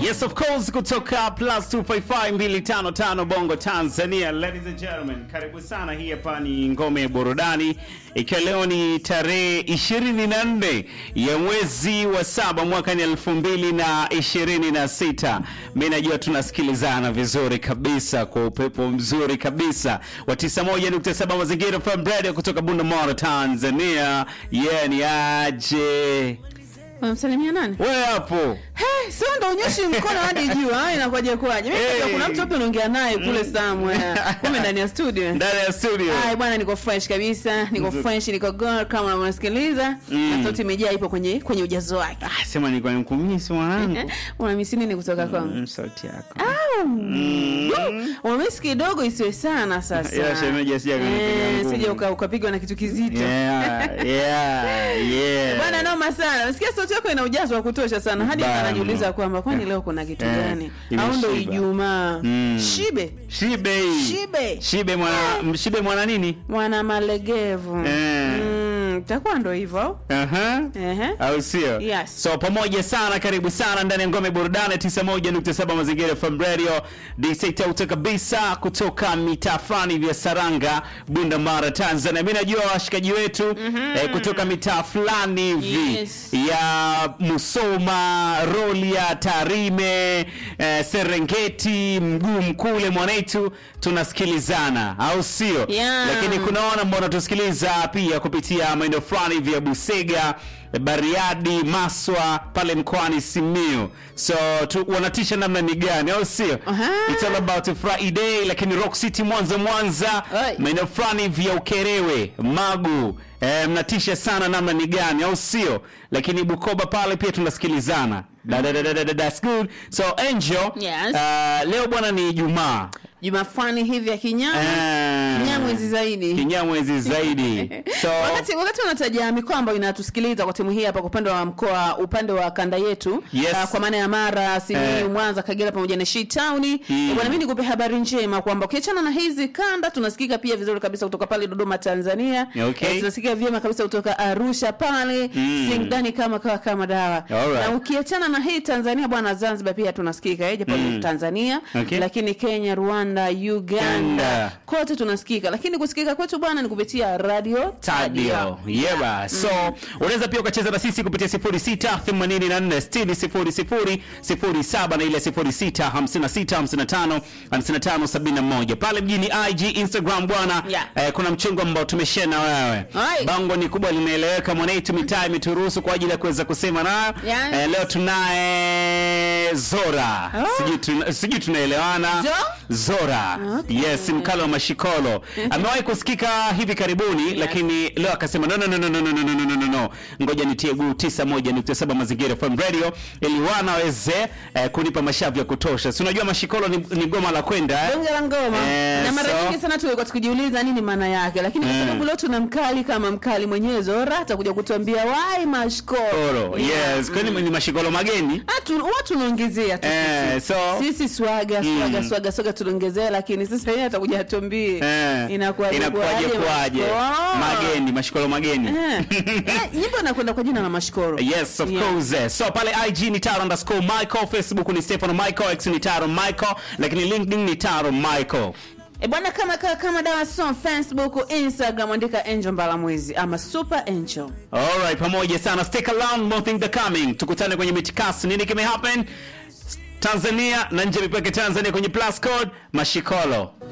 Yes of course kutoka plus 255255 Bongo Tanzania. Ladies and gentlemen, karibu sana. Hii hapa ni ngome ya burudani, ikiwa leo ni tarehe 24 ya mwezi wa saba mwaka ni 2026. Mimi najua tunasikilizana vizuri kabisa kwa upepo mzuri kabisa wa 91.7 mazingira from radio kutoka Bunda Tanzania. Yeah, ni aje Unamsalimia nani? wewe hapo Hey, sio ndo unyoshi mkono hadi juu. Ah, inakuwaje kwaje? Mimi Hey. hey. kuna mtu hapo unaongea naye kule somewhere. Kumbe ndani ya studio. ndani ya studio. Ai bwana niko fresh kabisa. Niko Nzuri. fresh, niko girl kama unasikiliza. Mm. Na sauti imejaa ipo kwenye kwenye ujazo wake. Ah, sema nilikuwa nikumisi mwanangu. Una misi nini kutoka kwangu? Mm, sauti yako. Unamisi kidogo isiwe sana sasa. Ila shemeji asije akanipiga Eh, ngumi. sije uka- ukapigwa na kitu kizito. Yeah, yeah, yeah. Bwana noma sana. Nasikia sauti yako ina ujazo wa kutosha sana. Hadi Bana. anajiuliza kwamba kwani leo kuna kitu Eh, gani? Au ndo imeshiba. Ijumaa? Mm. Shibe. Shibe. Shibe. Shibe mwana shibe mwana nini? Mwana malegevu. Eh. Mm, takuwa ndo hivyo. au? Aha. Ehe. Au sio? Yes. So pamoja sana, karibu sana ndani ya ngome burudani 91.7 mazingira from radio. Disekta kabisa kutoka mitaa fulani vya Saranga, Bunda Mara, Tanzania. Mimi najua washikaji wetu eh, kutoka mitaa fulani hivi Yes. ya Musoma, Rolia, Tarime, eh, Serengeti, Mguu Mkule, Mwanetu tunasikilizana, au sio? Yeah. Lakini kuna wana ambao wanatusikiliza pia kupitia maeneo fulani hivi ya Busega, Bariadi, Maswa pale mkoani Simiyu. So tu, wanatisha namna ni gani, au sio? Aha. It's all about a Friday, lakini Rock City Mwanza Mwanza, Oi. maeneo fulani hivi ya Ukerewe, Magu, eh, mnatisha sana namna ni gani, au sio? Lakini Bukoba pale pia tunasikilizana. Da, da, da, da, da, da, that's good. So Angel, Yes. uh, leo bwana ni Ijumaa. Juma fulani hivi ya kinyama. Eh, Kinyamwezi zaidi. Kinyamwezi zaidi. So wakati wakati wanataja mikoa ambayo inatusikiliza kwa timu hii hapa kwa upande wa mkoa upande wa kanda yetu Yes. ah, kwa maana ya Mara, Simiyu, Eh. Mwanza, Kagera pamoja na Shii Town. Mm. Eh, Bwana mimi nikupe habari njema kwamba ukiachana na hizi kanda tunasikika pia vizuri kabisa kutoka pale Dodoma Tanzania. Okay. Eh, tunasikia vyema kabisa kutoka Arusha pale Mm. Singidani kama kawa kama dawa. Alright. Na ukiachana na hii Tanzania bwana Zanzibar pia tunasikika eh, japo Mm. Tanzania Okay. lakini Kenya, Rwanda, Uganda Uganda. kote tunasikika, lakini kusikika kwetu bwana ni kupitia radio Tadio. Yeba. So unaweza pia ukacheza na sisi kupitia 06 84 60 00 07 na ile 06 56 55 55 71. Pale mjini IG Instagram bwana Yeah. eh, kuna mchongo ambao tumeshare na wewe. Ai. Bango ni kubwa linaeleweka, mwanetu mitaa imeturuhusu kwa ajili ya kuweza kusema nayo. Yes. Eh, leo tunaye Zora. Oh. Sijui tuna, sijui tunaelewana. Jo? Zora. Okay. Yes, mkalo wa mashikolo. Amewahi kusikika hivi karibuni lakini leo akasema no no no no no no no no no no no. Ngoja nitie guu 91.7 mazingira FM radio ili wana waweze eh, kunipa mashavu ya kutosha. Si unajua mashikolo ni, ni goma la kwenda eh? bonge la ngoma Eh, na mara so- nyingi sana tulikuwa tukijiuliza nini maana yake, lakini kwa Mm. sababu leo tuna mkali kama mkali mwenyewe Zora atakuja kutuambia wai mashkoro Oro. Yes, kwani ni mashikolo mageni? Atu, huwa tunaongezea tu Eh, sisi. so- sisi swaga swaga Mm. swaga swaga tunaongezea, lakini sasa yeye atakuja atuambie Eh. inakuwaje Inakuwaje kwaje? mashkoro? Mageni, mashikolo mageni. Eh. Eh, nyimbo inakwenda kwa jina la mashkoro Yes, of Yeah. course. eh. So pale IG ni Taro underscore Michael, Facebook ni Stefano Michael, X ni Taro Michael, lakini LinkedIn ni Taro Michael. E bwana, kama kama, kama dawa son Facebook, Instagram andika Angel Mbalamwezi ama Super Angel. Alright, pamoja sana. Stick around, more things are coming. Tukutane kwenye mitikasi. Nini kime happen? Tanzania na nje ya mipaka ya Tanzania kwenye plus code Mashikolo.